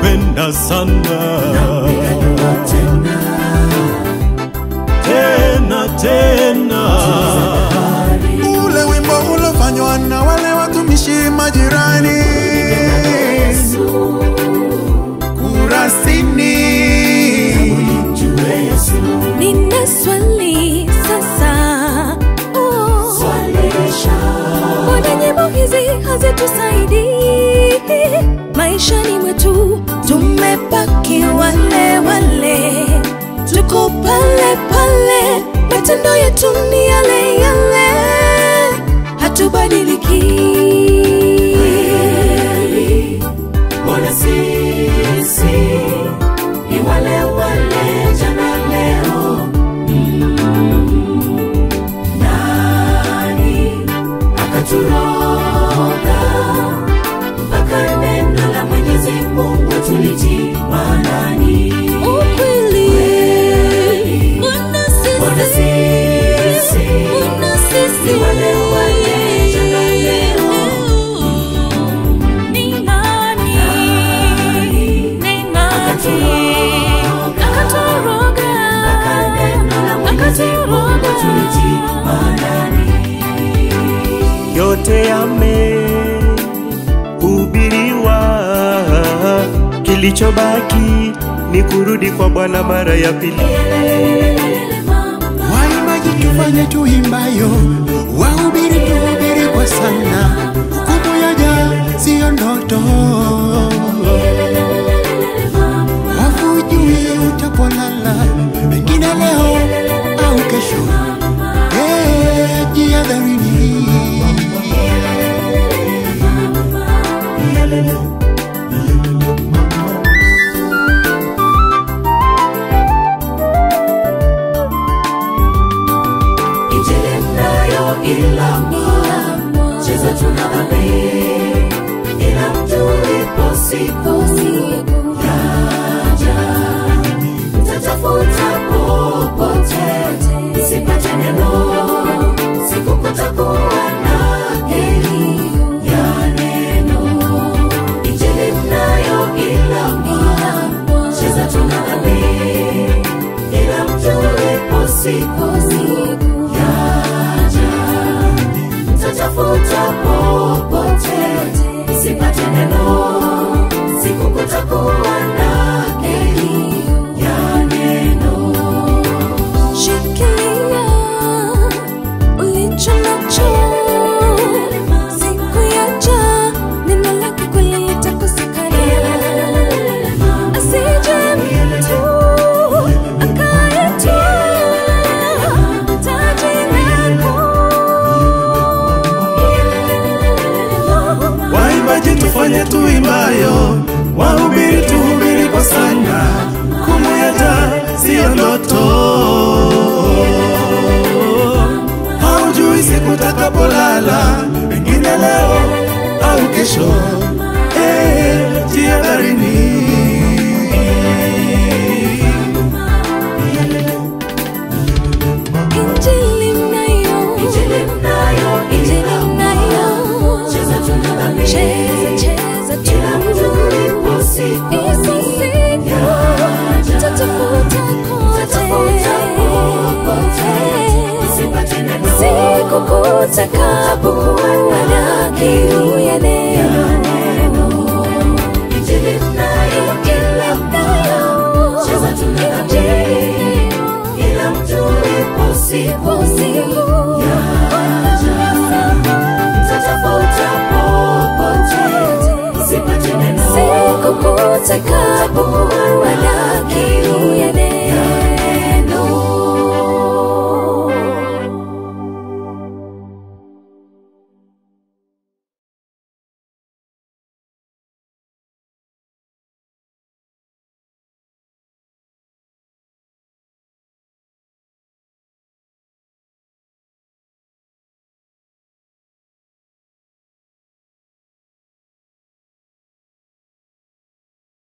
nakupenda sana tena tena ule wimbo ulofanywa na wale watumishi majirani kurasini Nina swali sasa. Oh. Mbona nyimbo hizi hazitusaidii maishani mwetu? Tumebaki wale wale, tuko pale pale, matendo yetu ni yale yale, hatubadiliki. Mbona sisi ni wale wale jana leo? Mm. Nani akaturoga mpaka neno la Mwenyezi Mungu tulitii maanani? Ukweli, mbona Mbona sisi sisi mbona sisi ni wale wale jana leo? Ni nani? Ni nani? Akatoroga. Mpaka neno la Mwenyezi Mungu tulitii maanani? yote yamehubiriwa, kilichobaki ni kurudi kwa Bwana mara ya pili. waimbaji tufanye tuimbayo wahubiri tuhubiri kwa sana hukumu yaja siyo ndoto wafujui utapolala pengine leo au kesho Eh, jihadharini Injili mnayo ilamba, cheza tuna dhambi, ila mtulipo siku yaja, mtatafuta popote, msipate neno, siku kutakuwa na heri ya neno. Injili mnayo ilamba, cheza tuna dhambi, ila mtulipo siku yaja, mtatafuta popote, msipate neno, siku kutakuwa na heri ya neno. Shikilia ulicho nacho, siku yaja, neno lake kweli litakosekana. Asije mtu akayetwaa taji lako. Waimbaji tufanye tuimbayo, wahubiri tuhubiri kwa sana, kumuyata siyo ndoto. Haujui siku takapolala, pengine leo au kesho. Eh, jihadharini. Injili mnayo, Injili mnayo Injili ilamba, mnayo, cheza tuna dhambi, cheza cheza tu. ila mtulipo siku Ipo siku yaja, tutafuta mtatafuta popote, kote, msipate neno, siku kutakapokuwa na kiu ya neno. Injili mnayo ilamba, cheza tuna dhambi, ila mtulipo siku yaja, mtatafuta popote, msipate neno, Siku kutakapokuwa